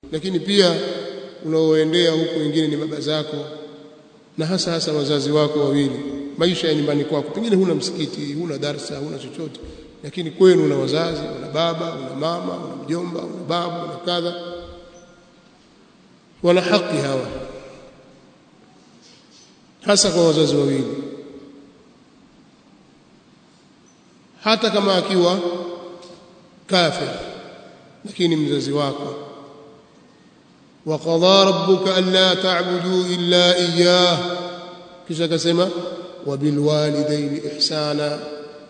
lakini pia unaoendea huko wengine ni baba zako na hasa hasa wazazi wako wawili maisha ya nyumbani kwako pengine huna msikiti huna darsa huna chochote lakini kwenu una wazazi una baba una mama una mjomba una babu una kadha wana haki hawa hasa kwa wazazi wawili hata kama akiwa kafir lakini mzazi wako وقضى ربك ألا تعبدوا إلا إياه kisha akasema وبالوالدين إحسانا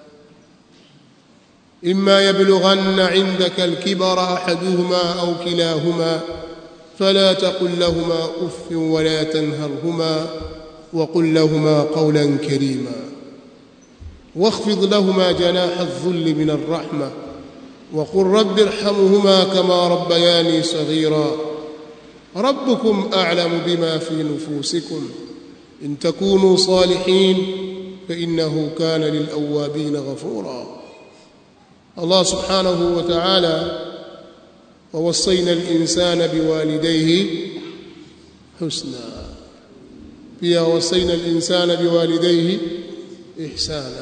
إما يبلغن عندك الكبر أحدهما أو كلاهما فلا تقل لهما أف ولا تنهرهما وقل لهما قولا كريما واخفض لهما جناح الذل من الرحمة وقل رب ارحمهما كما ربياني صغيرا ربكم أعلم بما في نفوسكم إن تكونوا صالحين فإنه كان للأوابين غفورا الله سبحانه وتعالى ووصينا الإنسان بوالديه حسنا pia wasaina al-insana biwalidayhi ihsana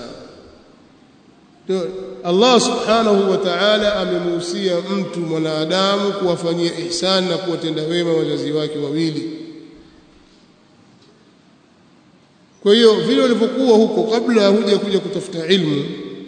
Allah subhanahu wa ta'ala amemuhusia mtu mwanadamu kuwafanyia ihsan na kuwatenda wema wazazi wake wawili kwa hiyo vile walivyokuwa huko kabla huja kuja kutafuta ilmu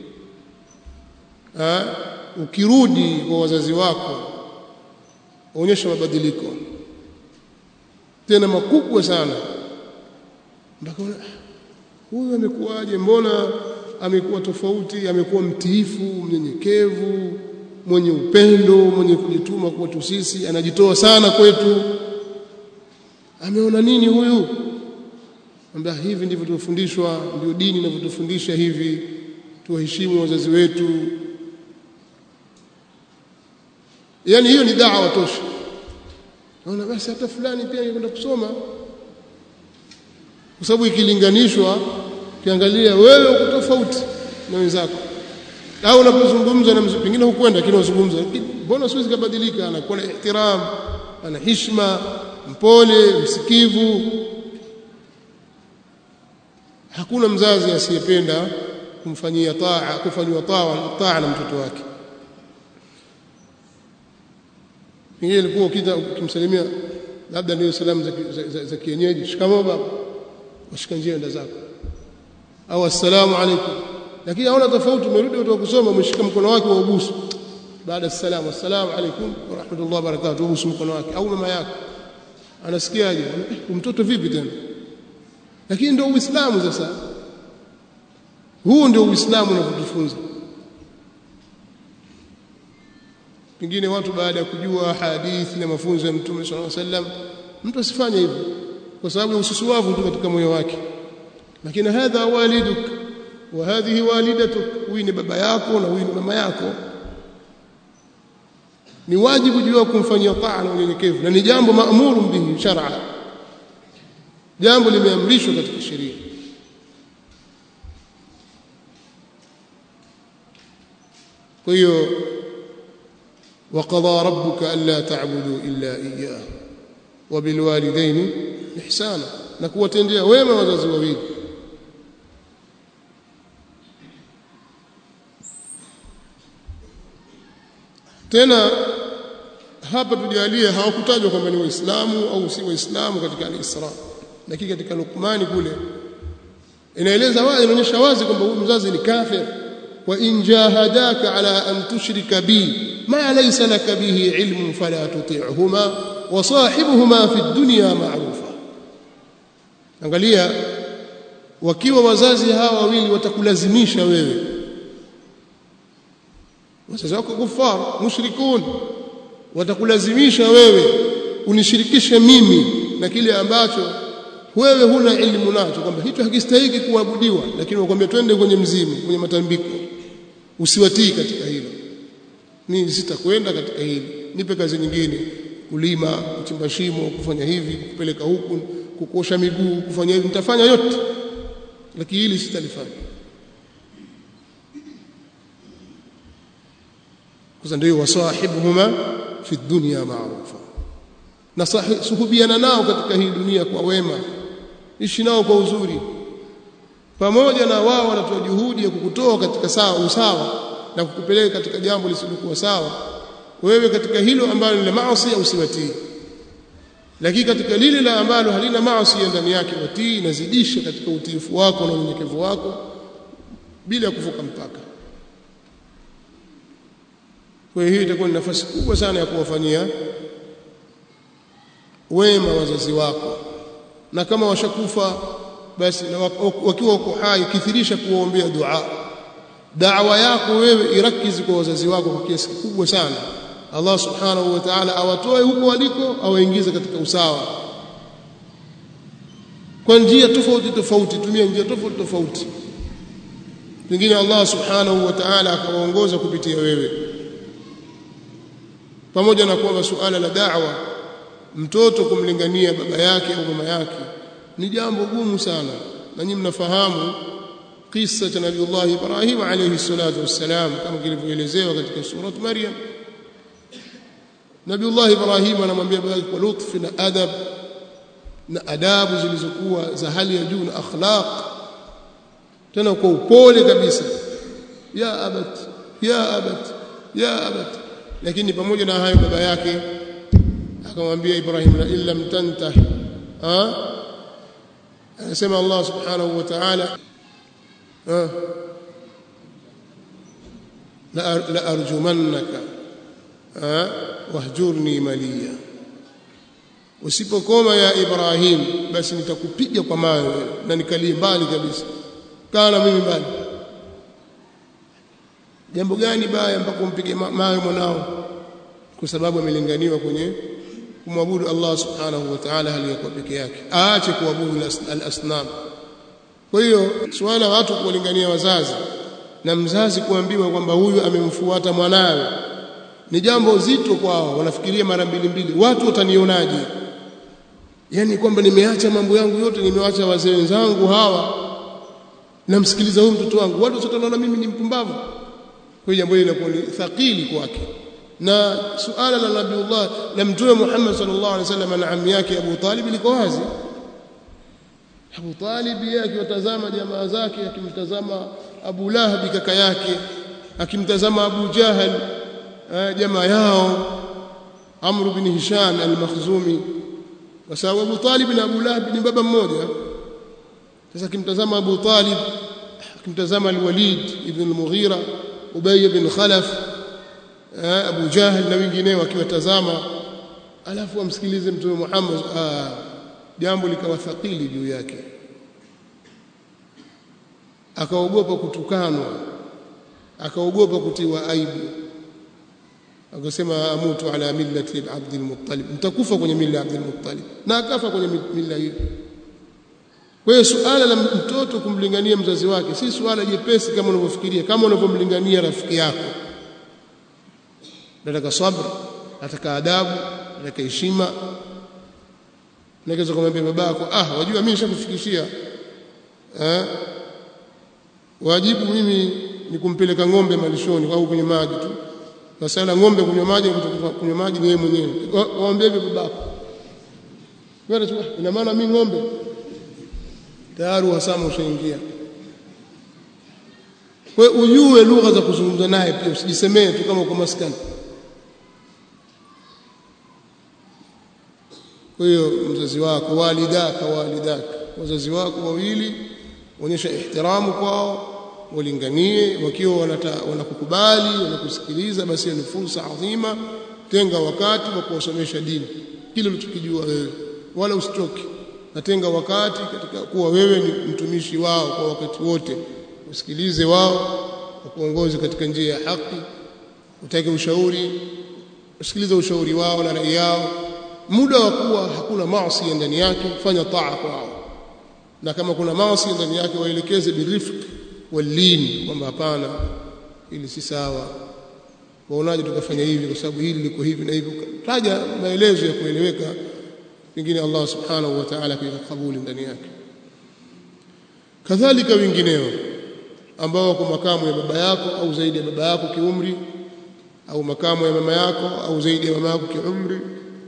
ha? ukirudi kwa wazazi wako onyesha mabadiliko tena makubwa sana mpaka huyu amekuwaje mbona amekuwa tofauti amekuwa mtiifu mnyenyekevu mwenye upendo mwenye kujituma kwetu sisi anajitoa sana kwetu ameona nini huyu ambia hivi ndivyo tulivyofundishwa ndio dini inavyotufundisha hivi tuwaheshimu wazazi wetu yani hiyo ni dawa tosha naona basi hata fulani pia angekwenda kusoma kwa sababu ikilinganishwa ukiangalia wewe uko tofauti na wenzako au unapozungumza na mzee pengine hukwenda lakini unazungumza mbona siwezi kubadilika anakuwa na ihtiram ana heshima mpole msikivu hakuna mzazi asiyependa kumfanyia taa kufanywa taa taa na mtoto wake pengine ilikuwa ukita ukimsalimia labda ndio salamu za, za, za, za kienyeji shikamoo baba washika njia enda zako au assalamu alaykum lakini haona tofauti umerudi kutoka kusoma umeshika mkono wake wa ubusu baada ya salamu assalamu alaykum wa rahmatullahi wa barakatuh ubusu mkono wake au mama yako anasikiaje mtoto vipi tena lakini ndio uislamu sasa huu ndio uislamu unavyotufunza pengine watu baada ya kujua hadithi na mafunzo ya mtume sallallahu alaihi wasallam mtu asifanye hivyo kwa sababu ya ususuwavu tu katika moyo wake lakini hadha waliduk wa hadhihi walidatuk huyu ni baba yako na huyu ni mama yako ni wajibu juu kumfanyia taa na unyenyekevu na ni jambo maamuru bihi shar'a jambo limeamrishwa katika sheria kwa hiyo وقضى ربك ألا تعبدوا إلا إياه وبالوالدين إحسانا نكوة تنديا ويما وزاز وبيد tena hapa tujalie hawakutajwa kwamba ni waislamu au si waislamu katika al-Isra lakini katika Luqmani kule inaeleza wazi inaonyesha wazi kwamba huyu mzazi ni kafir wa in jahadaka ala an tushrika bi ma laysa laka bihi ilmun fala tuti'huma wa sahibuhuma fi dunya ma'rufa angalia wakiwa wazazi hawa wawili watakulazimisha wewe wazazi wako kufar mushrikun watakulazimisha wewe unishirikishe mimi na kile ambacho wewe huna elimu nacho kwamba hicho hakistahiki kuabudiwa lakini wakwambia twende kwenye mzimu kwenye matambiko usiwatii katika hilo mimi sitakwenda katika hili nipe kazi nyingine kulima kuchimba shimo kufanya hivi kupeleka huku kukosha miguu kufanya hivi nitafanya yote lakini hili sitalifanya kwa ndio wasahibuhuma fi dunya ma'rufa na suhubiana nao katika hii dunia kwa wema ishi nao kwa uzuri pamoja na wao wanatoa juhudi ya kukutoa katika sawa usawa na kukupeleka katika jambo lisilokuwa sawa wewe katika hilo ambalo ni la maasi usiwatii lakini katika lile la ambalo halina maasi ndani yake watii nazidisha katika utiifu wako na unyenyekevu wako bila ya kuvuka mpaka kwa hiyo itakuwa ni nafasi kubwa sana ya kuwafanyia wema wazazi wako na kama washakufa basi na wakiwa wako hai kithirisha kuwaombea dua da'wa yako wewe irakizi kwa wazazi wako kwa kiasi kikubwa sana Allah subhanahu wa ta'ala awatoe huko waliko awaingize katika usawa kwa njia tofauti tofauti tumia njia tofauti tofauti pengine Allah subhanahu wa ta'ala akawaongoza kupitia wewe pamoja na kwamba suala la da'wa mtoto kumlingania baba yake au mama yake ni jambo gumu sana na nyinyi mnafahamu kisa cha Nabiullah Ibrahim alayhi salatu wassalam kama kilivyoelezewa katika surat Maryam Nabiullah Ibrahim anamwambia baba kwa lutfi na adab na adabu zilizokuwa za hali ya juu na akhlaq tena kwa upole kabisa ya abat ya abat ya abat lakini pamoja na hayo baba yake akamwambia Ibrahim la illa mtantah ha anasema Allah subhanahu wa ta'ala la arjumannaka wahjurni maliya usipokoma ya Ibrahim basi nitakupiga kwa mawe na nikalie mbali kabisa kana mimi mbali jambo gani baya mpaka umpige mawe mwanao kwa sababu amelinganiwa kwenye kumwabudu Allah subhanahu wa ta'ala hali yakuwa peke yake aache kuabudu al-asnam kwa hiyo swala watu kuwalingania wazazi na mzazi kuambiwa kwamba huyu amemfuata mwanawe ni jambo zito kwao wanafikiria mara mbili mbili watu watanionaje yani kwamba nimeacha mambo yangu yote nimewacha wazee wenzangu hawa namsikiliza huyu mtoto wangu watu wote wanaona mimi ni mpumbavu kwa hiyo jambo hili linakuwa ni thaqili kwake na suala la nabiullah la mtume Muhammad sallallahu alaihi wasallam na ammi yake Abu Talib liko wazi Abu Talib yeye akiwatazama jamaa zake akimtazama Abu Lahab kaka yake akimtazama Abu Jahal jamaa yao Amr bin Hisham al-Makhzumi kwa sababu Abu Talib na Abu Lahab ni baba mmoja sasa akimtazama Abu Talib akimtazama al-Walid ibn al-Mughira Ubay ibn Khalaf Abu Jahal na wengineo akiwatazama alafu amsikilize mtume Muhammad ah, jambo likawa thaqili juu yake akaogopa kutukanwa akaogopa kutiwa aibu akasema amutu ala millati Abd al-Muttalib mtakufa kwenye mila ya Abd al-Muttalib na akafa kwenye mila hiyo kwa hiyo suala la mtoto kumlingania mzazi wake si suala jepesi kama unavyofikiria kama unavyomlingania rafiki yako nataka sabr nataka adabu nataka heshima naweza kumwambia babako ah wajua mimi nishakufikishia eh wajibu mimi ni kumpeleka ng'ombe malishoni au kwenye maji tu masala ng'ombe kunywa maji kunywa maji ni yeye mwenyewe waambie hivyo babako wewe ina maana mimi ng'ombe tayari uhasama ushaingia kwa ujue lugha za kuzungumza naye pia usijisemee tu kama uko maskani kwa hiyo mzazi wako walidaka walidaka wazazi wako wawili onyesha ihtiramu kwao walinganie wakiwa wanakukubali wanakusikiliza basi ni fursa adhima tenga wakati wa kuwasomesha dini kile ulichokijua wewe wala usitoke natenga wakati katika kuwa wewe ni mtumishi wao kwa wakati wote usikilize wao wakuongoze katika njia ya haki utake ushauri usikilize ushauri wao na rai yao muda wa kuwa hakuna maasi ndani yake fanya taa kwao na kama kuna maasi ndani yake waelekeze birifq walin kwamba hapana ili si sawa waonaje tukafanya hivi kwa sababu hili liko hivi na hivi taja maelezo ya kueleweka pengine Allah subhanahu wa ta'ala kabuli ndani yake kadhalika wengineo ambao wako makamu ya baba yako au zaidi ya baba yako kiumri au makamu ya mama yako au zaidi ya mama yako kiumri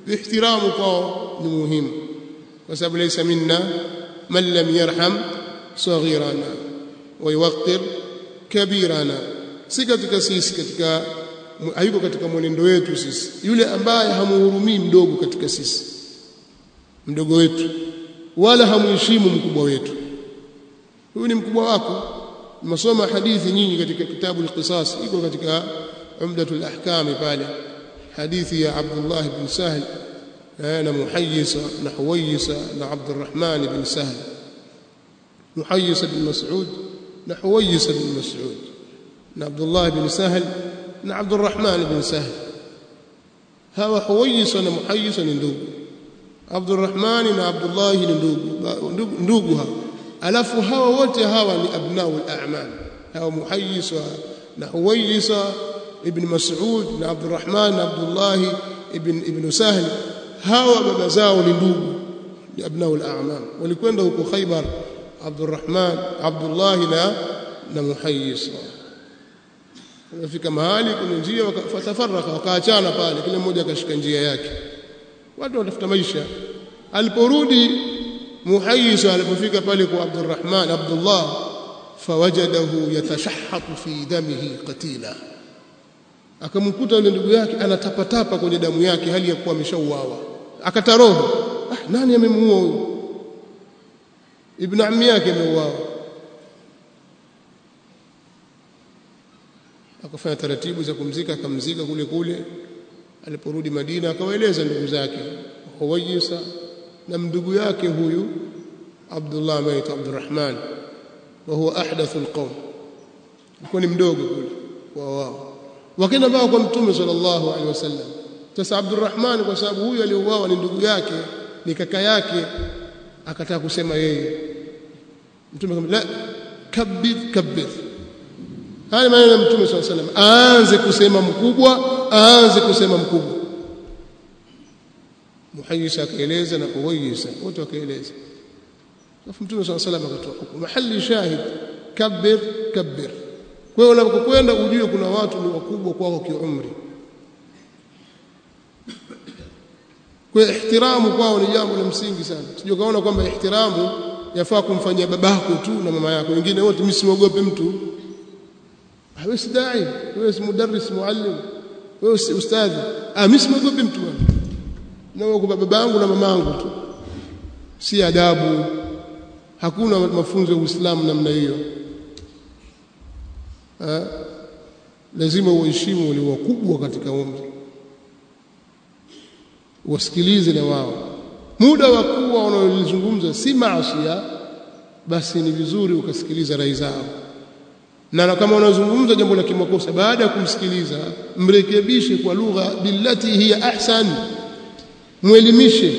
ihtiramu kwao ni muhimu kwa sababu laysa minna man lam yarham saghirana wa yuwaqqir kabirana si katika sisi katika hayuko katika mwenendo wetu sisi yule ambaye hamuhurumii mdogo katika sisi mdogo wetu wala hamuheshimu mkubwa wetu huyu ni mkubwa wako masoma hadithi nyingi katika kitabu al-qisas iko katika umdatul ahkam pale hadithi ya Abdullah ibn Sahl na Muhayyisa na Huwayisa na Abdurrahman ibn Sahl Muhayyisa bin Mas'ud na Huwayisa bin Mas'ud na Abdullah ibn Sahl na Abdurrahman ibn Sahl hawa Huwayisa na Muhayyisa ni ndugu Abdurrahman na Abdullah ni ndugu ndugu hawa alafu hawa wote hawa ni abnau al-a'mal hawa Muhayyisa na Huwayisa ibn Mas'ud na Abdurrahman na Abdullah ibn ibn Sahl hawa baba zao ni ndugu ni abnau al-a'mal walikwenda huko Khaybar Abdurrahman Abdullah na na Muhayyisa wafika mahali kuna njia wakatafaraka wakaachana pale kila mmoja akashika njia yake watu watafuta maisha aliporudi Muhayyisa alipofika pale kwa Abdurrahman Abdullah fawajadahu yatashahhatu fi damihi qatila akamkuta yule ndugu yake anatapatapa kwenye damu yake hali ya kuwa ameshauawa akataroho ah nani amemuua huyu ibn ammi yake ameuawa akafanya taratibu za kumzika akamzika kule kule aliporudi Madina akawaeleza ndugu zake Huwayisa na ndugu yake huyu Abdullah ambaye Abdurrahman wa huwa ahdathu alqawm alikuwa ni mdogo kule wa wao wakaenda mpaka kwa mtume sallallahu alaihi wasallam sasa Abdurrahman kwa sababu huyu aliyouawa ni ndugu yake ni kaka yake akataka kusema yeye mtume akamwambia la kabidh kabidh haya maneno ya mtume sallallahu alaihi wasallam aanze kusema mkubwa aanze kusema mkubwa muhayyisa akaeleza na kuwayisa wote wakaeleza alafu mtume sallallahu alaihi wasallam akatoa hukumu mahali shahid kabir kabir kwa hiyo unapokwenda ujue kuna watu ni wakubwa kwako kiumri kwa ihtiramu kwao ni jambo la msingi sana sije kaona kwamba ihtiramu yafaa kumfanyia babako tu na mama yako wengine wote mimi siogope mtu wewe si dai wewe si mudarris muallim wewe si ustadhi ah mimi siogope mtu bwana na wewe kwa babangu na mamangu tu si adabu hakuna mafunzo ya Uislamu namna hiyo lazima uheshimu wale wakubwa katika umri wasikilize na wao muda wa kuwa wanaolizungumza si maasiya basi ni vizuri ukasikiliza rai zao na kama unazungumza jambo la kimakosa baada ya kumsikiliza mrekebishe kwa lugha billati hiya ahsan mwelimishe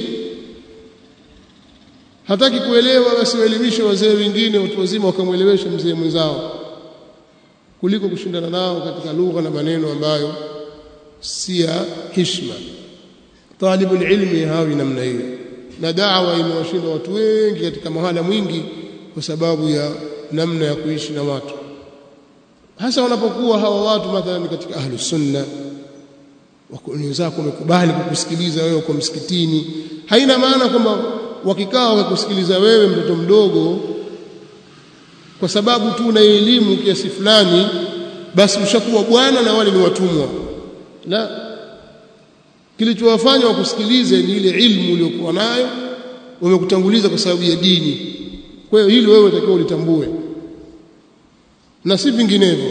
hataki kuelewa basi waelimishe wazee wengine watu wazima wakamwelewesha mzee mwenzao kuliko kushindana nao katika lugha na maneno ambayo si ya heshima talibu ilmi hawi namna hiyo na da'wa imewashinda watu wengi katika mahala mwingi kwa sababu ya namna ya kuishi na watu hasa wanapokuwa hawa watu mathalan katika ahlu sunna wenzako wamekubali kukusikiliza wewe kwa msikitini haina maana kwamba wakikaa wakakusikiliza wewe mtoto mdogo kwa sababu tu una elimu kiasi fulani basi ushakuwa bwana na wale ni watumwa la kilichowafanya wakusikilize ni ile ilmu uliyokuwa nayo wamekutanguliza kwa sababu ya dini kwa hiyo hili wewe utakiwa ulitambue na si vinginevyo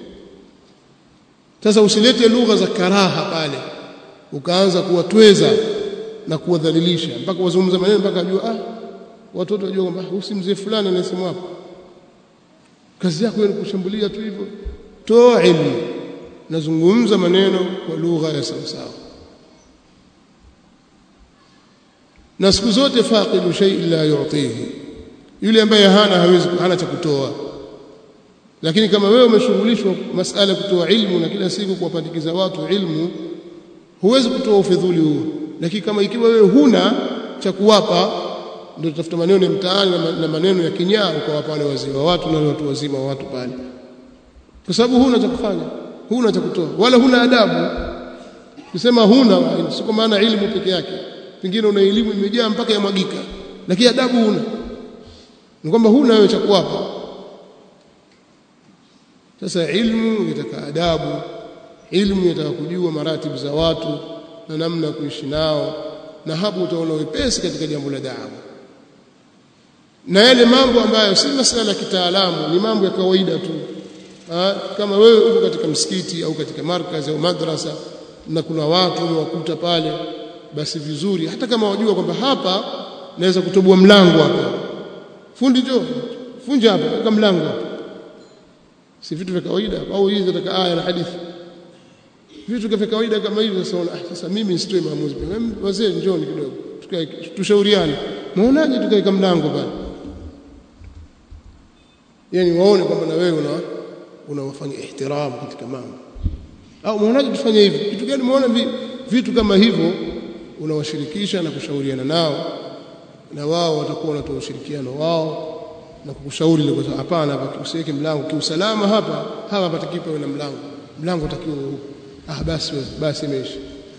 sasa usilete lugha za karaha pale ukaanza kuwatweza na kuwadhalilisha mpaka wazungumza maneno mpaka ajua ah watoto wajua kwamba usi mzee fulani anasema hapo kazi yako ni kushambulia tu hivyo toa ilmu nazungumza maneno kwa lugha ya sawasawa na siku zote faqidu shay'in la yu'tihi yule ambaye hana hawezi hana cha kutoa lakini kama wewe umeshughulishwa masala kutoa ilmu na kila siku kuwapandikiza watu ilmu huwezi kutoa ufidhuli huo lakini kama ikiwa wewe huna cha kuwapa ndio tutafuta maneno ya mtaani na maneno ya kinyaa ukawapa wale wazee wa watu na wale watu wazima wa watu pale kwa sababu huna cha kufanya huna cha kutoa wala huna adabu kusema huna si kwa maana elimu peke yake pengine una elimu imejaa mpaka yamwagika lakini adabu huna ni kwamba huna wewe cha kuwapa sasa ilmu yataka adabu ilmu yataka kujua maratibu za watu na namna ya kuishi nao na hapo utaona wepesi katika jambo la da'wa na yale mambo ambayo si masuala ya kitaalamu ni mambo ya kawaida tu ha? kama wewe uko katika msikiti au katika markazi au madrasa na kuna watu umewakuta pale basi vizuri hata kama wajua kwamba hapa naweza kutoboa mlango hapa fundi jo funja hapa weka mlango hapa si vitu vya kawaida au hizi nataka aya na hadithi vitu vya kawaida kama hivi sasa ah, sasa mimi nisitoe maamuzi wazee njoni kidogo tukae tushauriane muonaje tukaweka mlango pale yani waone kwamba na wewe una unawafanya ihtiramu katika mambo au muonaje tufanye hivi kitu gani muona vitu kama hivyo unawashirikisha na kushauriana nao na wao watakuwa wanatoa ushirikiano wao na kukushauri ile kwa hapana hapa usiweke mlango kiusalama hapa hapa patakipa na mlango mlango utakiwa ah basi basi imeisha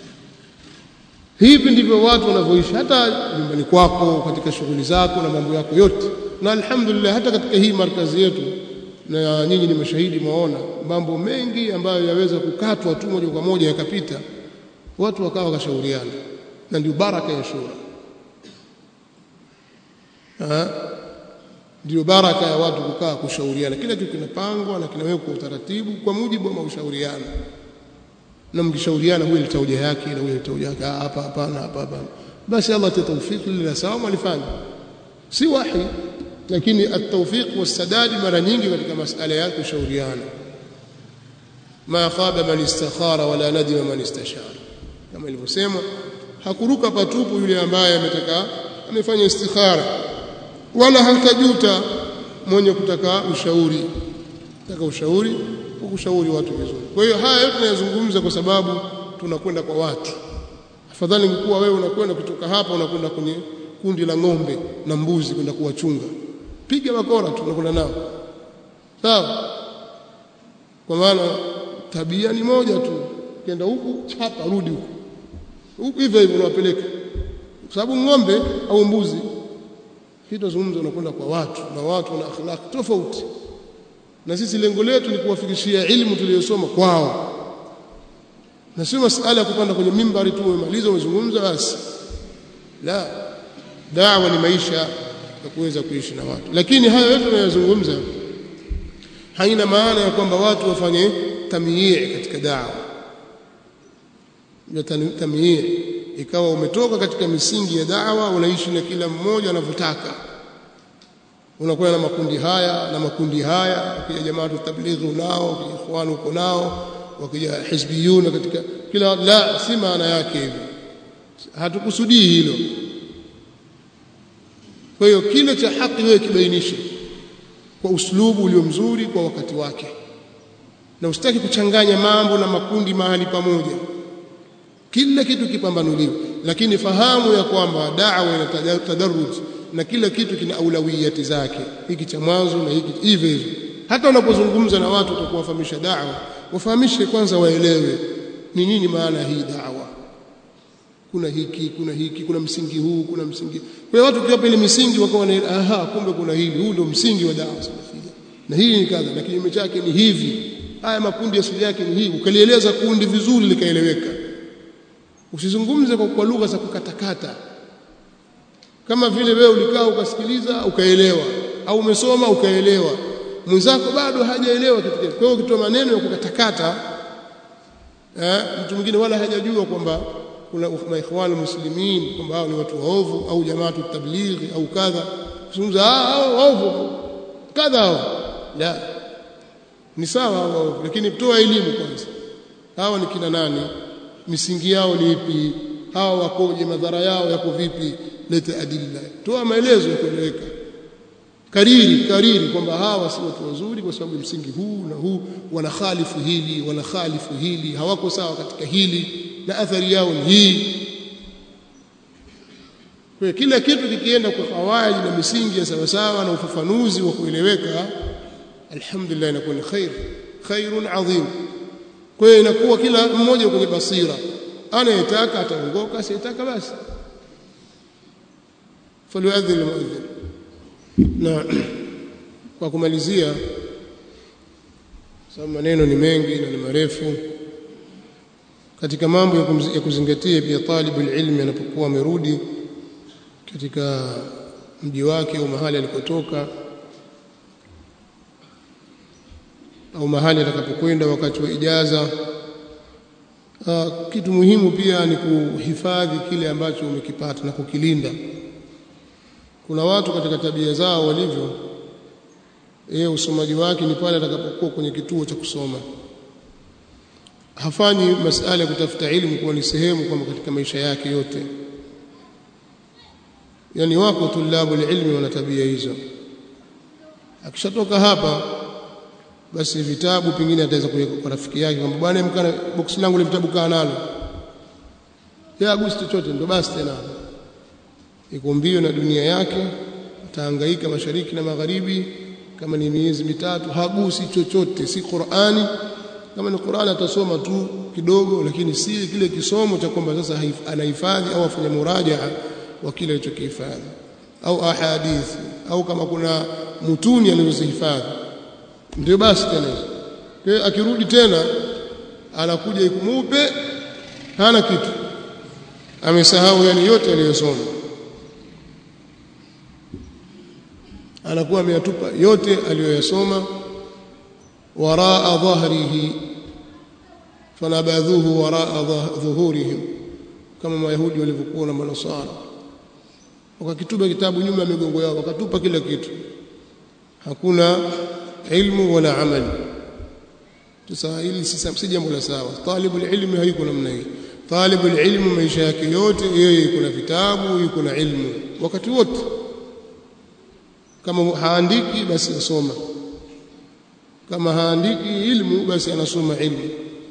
hivi ndivyo watu wanavyoishi hata nyumbani kwako katika shughuli zako na mambo yako yote na alhamdulillah hata katika hii markazi yetu na nyinyi ni mashahidi mwaona mambo mengi ambayo yaweza kukatwa tu moja kwa moja yakapita watu wakawa wakashauriana na ndio baraka ya shura ndio baraka ya watu kukaa kushauriana kila kitu kinapangwa na kinawekwa utaratibu kwa mujibu wa mashauriano na mkishauriana huyu alitoa hoja yake na huyu alitoa hoja yake hapa hapana hapa hapana basi Allah tatawfik lila sawa malifanya si wahi lakini at-tawfiq was-sadad mara nyingi katika masala ya kushauriana ma khaba man istakhara wala nadima man istashara kama ilivyosema hakuruka patupu yule ambaye ametaka amefanya istikhara wala hatajuta mwenye kutaka ushauri kutaka ushauri kushauri watu vizuri kwa hiyo haya yote tunayazungumza kwa sababu tunakwenda kwa watu afadhali ingekuwa wewe unakwenda kutoka hapa unakwenda kwenye kundi la ng'ombe na mbuzi kwenda kuwachunga piga bakora tu unakwenda nao sawa kwa maana tabia ni moja tu kenda huku chapa rudi huku huku hivyo hivyo unawapeleka kwa sababu ng'ombe au mbuzi hii tunazungumza unakwenda kwa watu na watu wana akhlaq tofauti na sisi lengo letu ni kuwafikishia ilmu tuliyosoma kwao na sio masuala ya kupanda kwenye mimbari tu umemaliza umezungumza basi la dawa ni maisha ya kuweza kuishi na watu lakini haya yote tunayozungumza haina maana ya kwamba watu wafanye tamyii katika dawa ya tamyii ikawa umetoka katika misingi ya dawa unaishi na kila mmoja anavyotaka unakuwa na makundi haya na makundi haya ukija jamaa tablighi unao ukija ikhwan uko nao wakija hizbiyuna katika kila la si maana yake hivyo hatukusudii hilo kwa hiyo kile cha haki wewe kibainishe kwa uslubu ulio mzuri kwa wakati wake na usitaki kuchanganya mambo na makundi mahali pamoja kila kitu kipambanuliwe lakini fahamu ya kwamba da'wa ina tadarruj na kila kitu kina aulawiyati zake hiki cha mwanzo na hiki hivyo hivyo hata unapozungumza na watu utakuwafahamisha da'wa wafahamishe kwanza waelewe ni nini maana hii da'wa kuna hiki kuna hiki kuna msingi huu kuna msingi kwa hiyo watu kiwapa ile misingi wakawa na aha kumbe kuna hili huu ndio msingi wa da'wa salafia na hii ni kadha na kinyume chake ni hivi haya makundi asili yake ni hii ukalieleza kundi vizuri likaeleweka usizungumze kwa, kwa lugha za kukatakata kama vile wewe ulikaa ukasikiliza ukaelewa au umesoma ukaelewa mwenzako bado hajaelewa kitu kile kwa hiyo ukitoa maneno ya kukatakata eh, mtu mwingine wala hajajua kwamba kuna maikhwani muslimin kwamba hao ni watu waovu au jamaatu tablighi au kadha kuzungumza hao waovu kadha hao la ni sawa hao waovu lakini toa elimu kwanza hawa ni kina nani misingi yao ni ipi hawa wakoje madhara yao yako vipi leta adilla toa maelezo ya kueleweka kariri kariri kwamba hawa si watu wazuri kwa sababu msingi huu na huu wanakhalifu hili wanakhalifu hili hawako sawa katika hili na athari yao ni hii kwa kila kitu kikienda kwa kawaidi na misingi ya sawa sawa na ufafanuzi wa kueleweka alhamdulillah inakuwa ni khair khairun adhim kwa hiyo inakuwa kila mmoja kwenye basira anayetaka ataongoka asiyetaka basi falyuadhin almuadhin na kwa kumalizia sababu maneno ni mengi na ni marefu katika mambo ya kuzingatia pia talibul ilmi anapokuwa amerudi katika mji wake au mahali alikotoka au mahali atakapokwenda wakati wa ijaza uh, kitu muhimu pia ni kuhifadhi kile ambacho umekipata na kukilinda kuna watu katika tabia zao walivyo yeye usomaji wake ni pale atakapokuwa kwenye kituo cha kusoma hafanyi masala ya kutafuta ilmu kuwa ni sehemu kwamba katika maisha yake yote yani wako tulabu ilmi wana tabia hizo akishatoka hapa basi vitabu pengine ataweza kuweka kwa rafiki yake kwamba bwana mkana box langu ile vitabu kaa nalo ya gusi chochote ndo basi tena iko mbio na dunia yake atahangaika mashariki na magharibi kama ni miezi mitatu hagusi chochote si Qur'ani kama ni Qur'ani atasoma tu kidogo lakini si kile kisomo cha kwamba sasa anahifadhi au afanya murajaa wa kile alichokihifadhi au ahadithi au kama kuna mutuni alizozihifadhi ndio basi tena kwa akirudi tena anakuja ikumupe hana kitu amesahau yani yote aliyosoma anakuwa ameyatupa yote aliyoyasoma waraa dhahrihi fanabadhuhu waraa dhuhurihim kama mayahudi walivyokuwa na manasara wakakitupa kitabu nyuma ya migongo yao wakatupa kila kitu hakuna ilmu wala amali sasa hili si jambo la sawa talibul ilmi hayuko namna hii talibul ilmu maisha yake yote yeye yuko na vitabu yuko na ilmu wakati wote kama haandiki basi asoma kama haandiki ilmu basi anasoma ilmu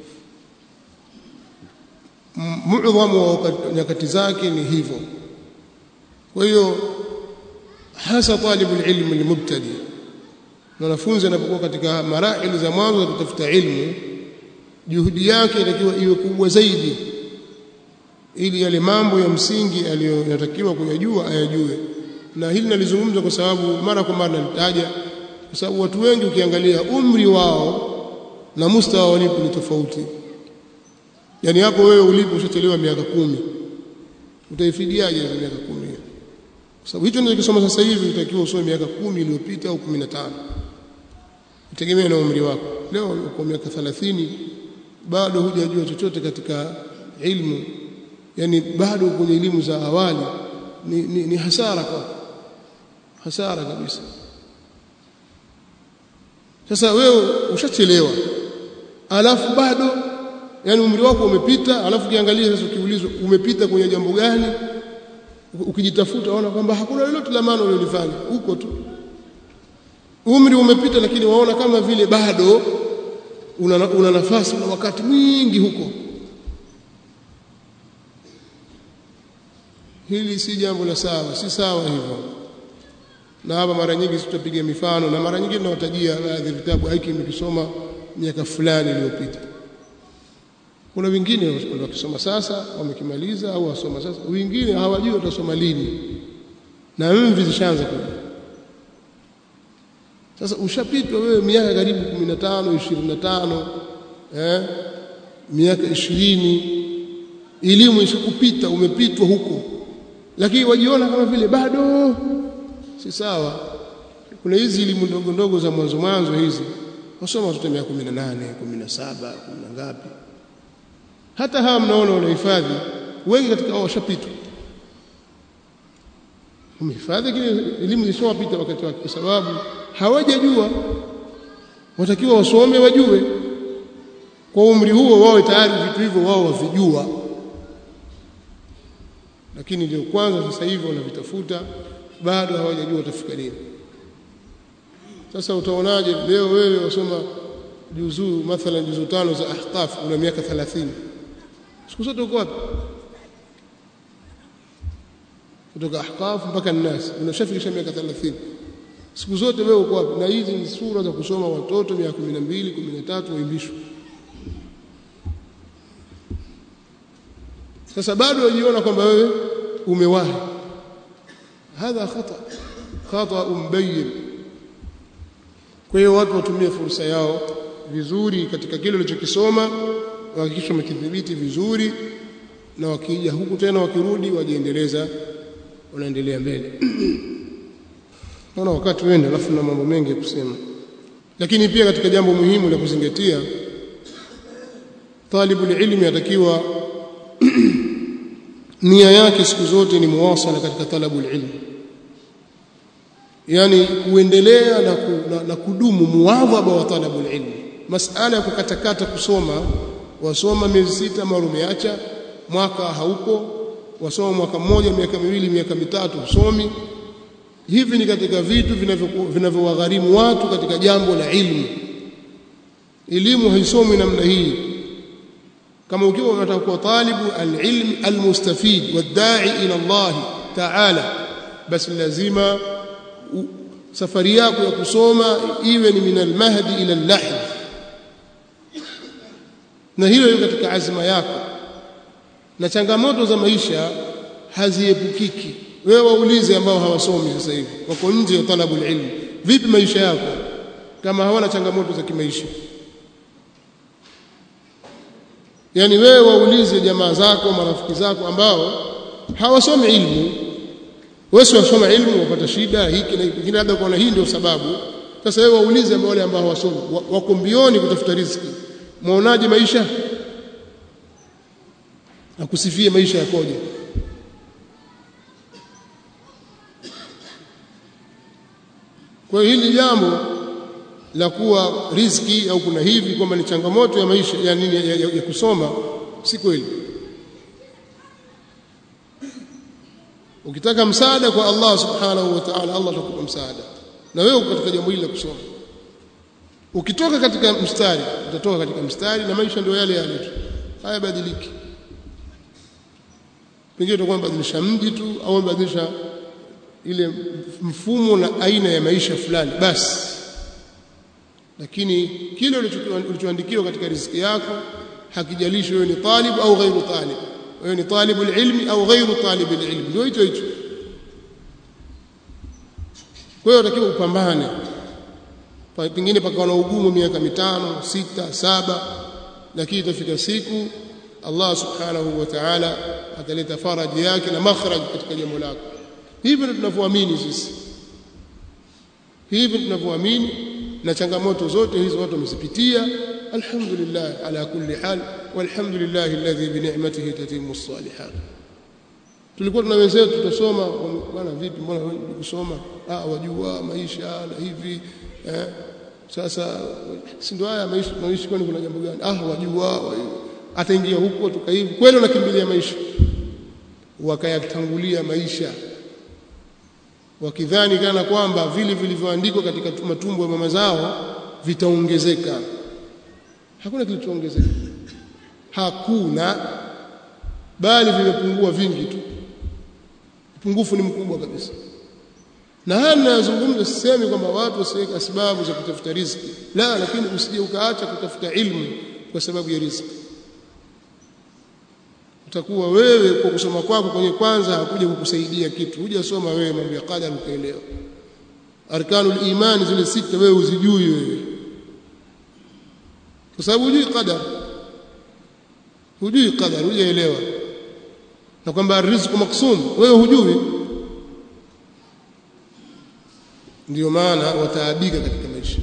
muadhamu wa nyakati zake ni hivyo kwa hiyo hasa talibul ilmi almubtadi mwanafunzi anapokuwa katika marahili za mwanzo za kutafuta ilmu juhudi yake inatakiwa iwe kubwa zaidi ili yale mambo ya msingi aliyotakiwa kuyajua ayajue na hili nalizungumza kwa sababu mara kwa mara nalitaja kwa sababu watu wengi ukiangalia umri wao na mustawa walipo ni tofauti yani hapo wewe ulipo ushachelewa miaka kumi utaifidiaje hizo miaka kumi kwa sababu hicho ninachosoma sasa hivi utakiwa usome miaka kumi iliyopita au 15 itegemea na umri wako leo uko miaka 30 bado hujajua chochote katika ilmu yani bado kwenye elimu za awali ni, ni, ni hasara kwa hasara kabisa sasa wewe ushachelewa alafu bado yani umri wako umepita alafu kiangalia sasa ukiulizwa umepita kwenye jambo gani ukijitafuta waona kwamba hakuna lolote la maana ulilofanya huko tu umri umepita lakini waona kama vile bado una, una nafasi una wakati mwingi huko hili si jambo la sawa si sawa hivyo na hapa mara nyingi tutapiga mifano na mara nyingi tunawatajia baadhi ya vitabu hiki nimekisoma miaka fulani iliyopita kuna wengine wakisoma sasa wamekimaliza au wasoma sasa wengine hawajui watasoma lini na mvi zishaanza kuja sasa ushapitwa wewe miaka karibu 15 25 eh miaka 20 elimu ishakupita umepitwa huko lakini wajiona kama vile bado si sawa kuna hizi elimu ndogo ndogo za mwanzo mwanzo hizi wasoma watoto miaka 18 17 10 ngapi hata hawa mnaona wanahifadhi wengi katika wao washapitwa umehifadhi kile elimu zishawapita wakati wake kwa sababu hawajajua watakiwa wasome wajue kwa umri huo wawe tayari vitu hivyo wao wavijua lakini ndio kwanza sasa hivi wanavitafuta bado hawajajua watafika lini sasa utaonaje leo wewe wasoma juzuu mathalan juzuu tano za ahqaf una miaka 30 siku zote uko wapi kutoka ahqaf mpaka nnas unashafikisha miaka 30 siku zote wewe uko wapi na hizi ni sura za kusoma watoto miaka 12 13 waimbishwa sasa bado wajiona kwamba wewe umewahi hadha khata khata mbayyin kwa hiyo watu watumie fursa yao vizuri katika kile walichokisoma wahakikisha wamekidhibiti vizuri na wakija huku tena wakirudi wajiendeleza wanaendelea mbele naona wakati wende alafu na mambo mengi ya kusema lakini pia katika jambo muhimu la kuzingatia talibul ilmi atakiwa nia yake siku zote ni muwasala katika talabul ilmi yani kuendelea na, ku, na, na kudumu muwadhaba wa talabul ilmi masala ya kukatakata kusoma wasoma miezi sita mara umeacha mwaka haupo wasoma mwaka mmoja miaka miwili miaka mitatu usomi hivi ni katika vitu vinavyowagharimu watu katika jambo la ilmu elimu haisomwi namna hii kama ukiwa unataka kuwa talibu alilm almustafid wadai ila Allah ta'ala basi lazima safari yako ya kusoma iwe ni min almahdi ila allahd na hilo liko katika azma yako na changamoto za maisha haziepukiki wewe waulize ambao hawasomi sasa hivi wako nje ya talabu ilmu vipi maisha yako kama hawana changamoto za kimaisha yani wewe waulize jamaa zako marafiki zako ambao hawasomi ilmu wewe si wasoma ilmu wapata shida hiki na hiki labda kwa hii ndio sababu sasa wewe waulize ambao wale ambao hawasomi wako mbioni kutafuta riziki muonaje maisha akusifie maisha yakoje kwa hiyo hili jambo la kuwa riziki au kuna hivi kwamba ni changamoto ya maisha ya nini ya, ya, ya kusoma si kweli ukitaka msaada kwa Allah subhanahu wa ta'ala Allah atakupa msaada na wewe katika jambo hili la kusoma ukitoka katika mstari utatoka katika mstari na maisha ndio yale yale tu hayabadiliki pengine utakuwa badilisha mji tu au badilisha ile mfumo na aina ya maisha fulani basi lakini kile ulichoandikiwa katika riziki yako hakijalishi wewe ni talib au ghairu talib wewe ni talibul ilmi au ghairu talibul ilmi ndio hicho hicho kwa hiyo unatakiwa upambane pengine pakawa na ugumu miaka mitano sita saba lakini itafika siku Allah subhanahu wa ta'ala ataleta faraji yake na makhraj katika jambo lako hivi ndio tunavyoamini sisi hivi tunavyoamini na changamoto zote hizo watu wamezipitia alhamdulillah ala kulli hal walhamdulillah alladhi bi ni'matihi tatimmu as-salihat tulikuwa tuna wenzetu tutasoma bwana vipi mbona kusoma ah wajua maisha na hivi eh sasa si ndio haya maisha tunaishi kwani kuna jambo gani ah wajua ataingia huko tukaivi kweli unakimbilia maisha wakayatangulia maisha wakidhani kana kwamba vile vilivyoandikwa katika matumbo ya mama zao vitaongezeka hakuna kilichoongezeka hakuna bali vimepungua vingi tu upungufu ni mkubwa kabisa na haya ninayozungumza sisemi kwamba watu wasiweke sababu za kutafuta riziki la lakini usije ukaacha kutafuta ilmu kwa sababu ya riziki utakuwa wewe kwa kusoma kwako kwenye kwanza hakuja kukusaidia kitu hujasoma wewe mambo ya qadar ukaelewa arkanul imani zile sita wewe uzijui wewe kwa sababu hujui qadar hujui qadar hujaelewa na kwamba riziki maksum wewe hujui ndio maana wataabika katika maisha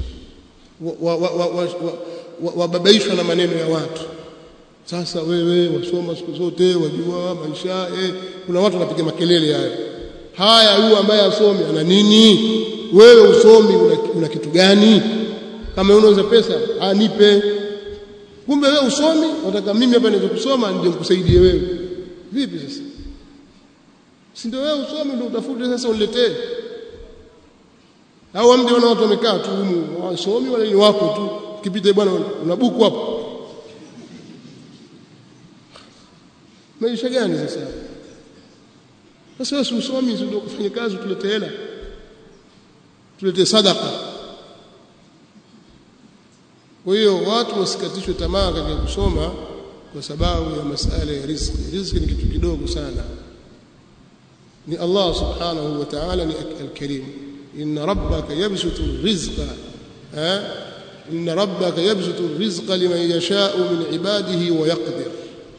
wababaishwa na maneno ya watu sasa wewe wasoma siku zote wajua maisha eh kuna watu wanapiga makelele hayo haya huyu ambaye asomi ana nini wewe usomi una, una kitu gani kama unauza pesa anipe kumbe wewe usomi unataka mimi hapa niweze kusoma ndio nikusaidie wewe vipi sasa si ndio wewe usomi ndio utafute sasa uniletee au amdi wana watu wamekaa tu humu wasomi wala ni wako tu kipita bwana una buku hapo maisha gani sasa sasa wewe usomi ndio kufanya kazi tulete hela tulete sadaka kwa hiyo watu wasikatishwe tamaa katika kusoma kwa sababu ya masala ya riziki riziki ni kitu kidogo sana ni Allah subhanahu wa ta'ala ni al-karim inna rabbaka yabsutu rizqa ha inna rabbaka yabsutu rizqa liman yasha'u min ibadihi wa yaqdir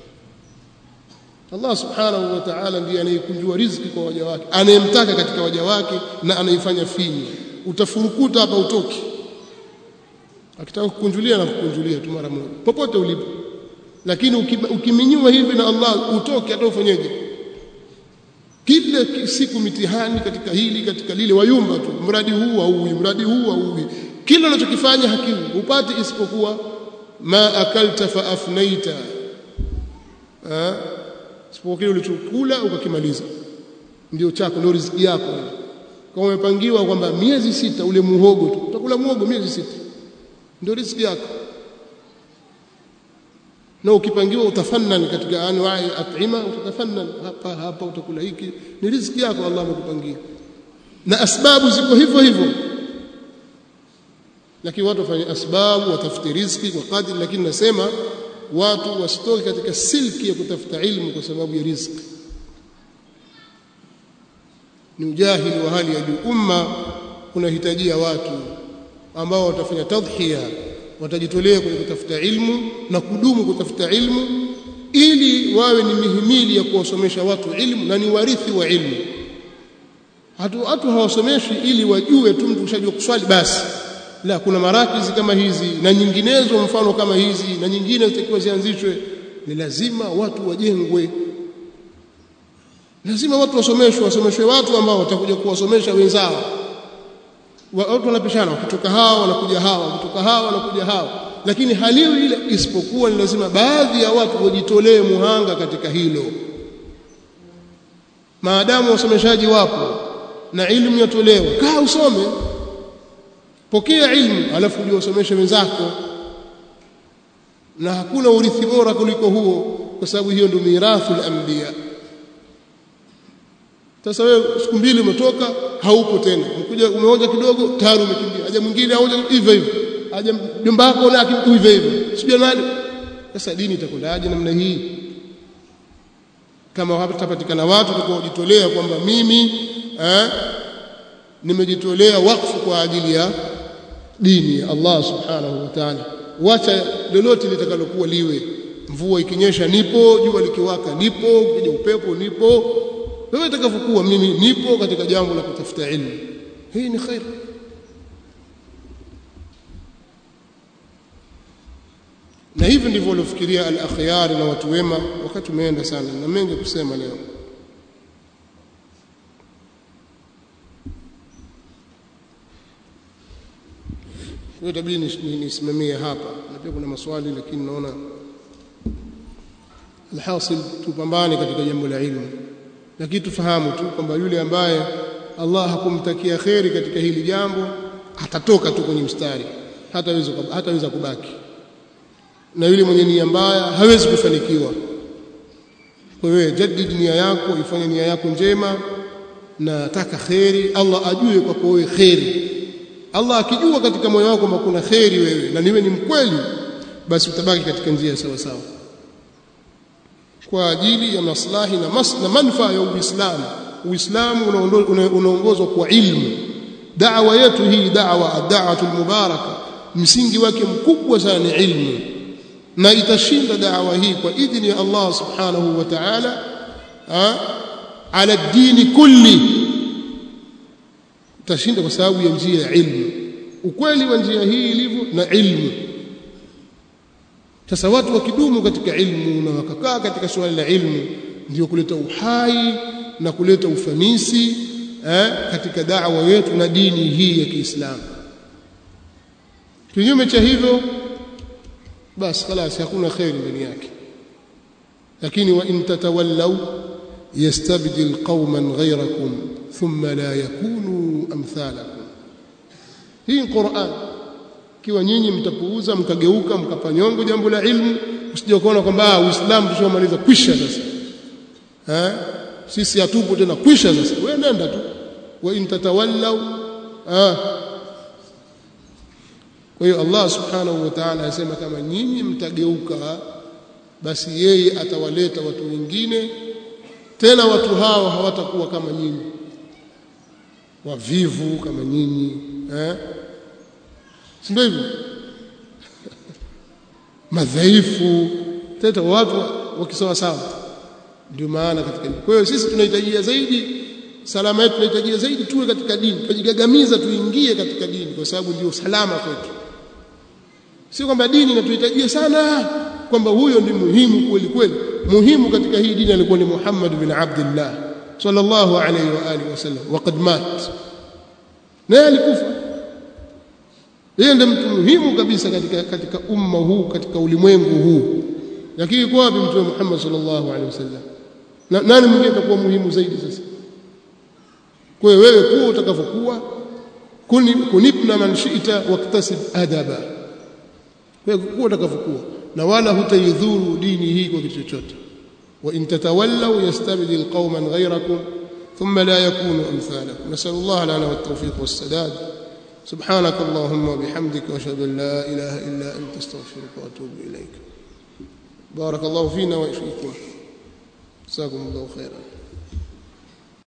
Allah subhanahu wa ta'ala ndiye anayekunjua riziki kwa waja wake anayemtaka katika waja wake na anaifanya finyu utafurukuta hapa utoki akitaka kukunjulia na kukunjulia tu mara moja popote ulipo lakini ukiminywa hivi na Allah utoke hata ufanyeje kila siku mitihani katika hili katika lile wayumba tu mradi huu au mradi huu au kila unachokifanya hakiwi upate isipokuwa ma akalta fa afnaita isipokuwa kile ulichokula ukakimaliza ndio chako ndio riziki yako kama umepangiwa kwamba miezi sita ule muhogo tu utakula muhogo miezi sita ndio riziki yako na ukipangiwa utafannan katika anwai at'ima utafannan hapa hapa utakula hiki ni riziki yako Allah amekupangia na asbabu ziko hivyo hivyo lakini watu wafanye asbabu watafute riziki kwa kadri lakini nasema watu wasitoke katika silki ya kutafuta ilmu kwa sababu ya riziki ni ujahili wa hali ya juu umma unahitajia watu ambao watafanya tadhhiya watajitolea kwenye kutafuta ilmu na kudumu kutafuta ilmu ili wawe ni mihimili ya kuwasomesha watu ilmu na ni warithi wa ilmu watu watu hawasomeshi ili wajue tu mtu ushajua kuswali basi la kuna marakizi kama hizi na nyinginezo mfano kama hizi na nyingine zitakiwa zianzishwe ni lazima watu wajengwe lazima watu wasomeshwe wasomeshwe watu ambao watakuja kuwasomesha wenzao watu wanapishana wakitoka hawa wanakuja hawa wakitoka hawa wanakuja hawa lakini haliwi ile isipokuwa ni lazima baadhi ya watu wajitolee muhanga katika hilo maadamu wasomeshaji wapo na ilmu yatolewa kaa usome pokea ilmu alafu uje usomeshe wenzako na hakuna urithi bora kuliko huo kwa sababu hiyo ndio mirathi al-anbiya sasa wewe siku mbili umetoka haupo tena umekuja umeoja kidogo tayari umekimbia aje mwingine aoja hivyo hivyo aje mjomba wako na hivyo hivyo sijui nani sasa dini itakwendaje namna hii kama hapatapatikana watu watakaojitolea kwamba mimi eh, nimejitolea wakfu kwa ajili ya dini ya Allah subhanahu wa ta'ala wacha lolote litakalokuwa liwe mvua ikinyesha nipo jua likiwaka nipo ukija upepo nipo wewe itakavyokuwa mimi nipo katika jambo la kutafuta ilmu hii ni khair na hivi ndivyo waliofikiria al-akhyar na watu wema wakati umeenda sana na mengi kusema leo Kwa itabidi nisimamie hapa na pia kuna maswali lakini naona alhasil tupambane katika jambo la ilmu lakini tufahamu tu kwamba yule ambaye Allah hakumtakia kheri katika hili jambo atatoka tu kwenye mstari hataweza hataweza kubaki na yule mwenye nia mbaya hawezi kufanikiwa kwa hiyo jadid nia yako ifanye nia yako njema na taka kheri Allah ajue kwako wewe kheri Allah akijua katika moyo wako kwamba kuna kheri wewe na niwe ni mkweli basi utabaki katika njia sawa sawa kwa ajili ya maslahi na, mas, na manufaa ya Uislamu Uislamu unaongozwa kwa ilmu da'wa yetu hii da'wa ad-da'watu al-mubaraka msingi wake mkubwa sana ni ilmu na itashinda da'wa hii kwa idhini ya Allah subhanahu wa ta'ala ala dini kulli utashinda kwa sababu ya njia ya ilmu ukweli wa njia hii ilivyo na ilmu sasa watu wakidumu katika ilmu na wakakaa katika suala la ilmu ndio kuleta uhai na kuleta ufanisi eh, katika da'wa yetu na dini hii ya Kiislamu kinyume cha hivyo basi خلاص hakuna khairi ndani yake lakini wa in tatawallaw yastabdil qauman ghayrakum thumma la yakunu amthalakum hii Qur'an kiwa nyinyi mtapuuza mkageuka mkapanyongo jambo la ilmu usije kuona kwamba uislamu tushamaliza kwisha sasa eh sisi hatupo tena kwisha sasa wewe nenda tu wa in tatawallaw ah kwa hiyo Allah subhanahu wa ta'ala anasema kama nyinyi mtageuka basi yeye atawaleta watu wengine tena watu hao hawatakuwa kama nyinyi wavivu kama nyinyi eh si ndio hivyo madhaifu teta watu wakisawa sawa ndio maana katika kwa hiyo sisi tunahitajia zaidi salama yetu tunahitajia zaidi tuwe katika dini tujigagamiza tuingie katika dini kwa sababu ndio salama kwetu sio kwamba dini inatuhitajia sana kwamba huyo ndi muhimu kweli kweli muhimu katika hii dini alikuwa ni Muhammad bin Abdullah sallallahu alayhi wa alihi wasallam waqad mat naye alikufa yeye ndiye mtu muhimu kabisa katika katika umma huu katika ulimwengu huu lakini kwa wapi mtume Muhammad sallallahu alaihi wasallam na nani mwingine atakuwa muhimu zaidi sasa kwa hiyo wewe kuwa utakavyokuwa kuni kunibna man shi'ta waktasib adaba kwa hiyo kuwa utakavyokuwa na wala hutaidhuru dini hii kwa kitu chochote wa in tatawallaw yastabdil qauman ghayrakum thumma la yakunu amthalakum nasallallahu lana wat-tawfiq was-sadad سبحانك اللهم وبحمدك واشهد ان لا اله الا انت استغفرك واتوب اليك بارك الله فينا وفيكم جزاكم الله خيرا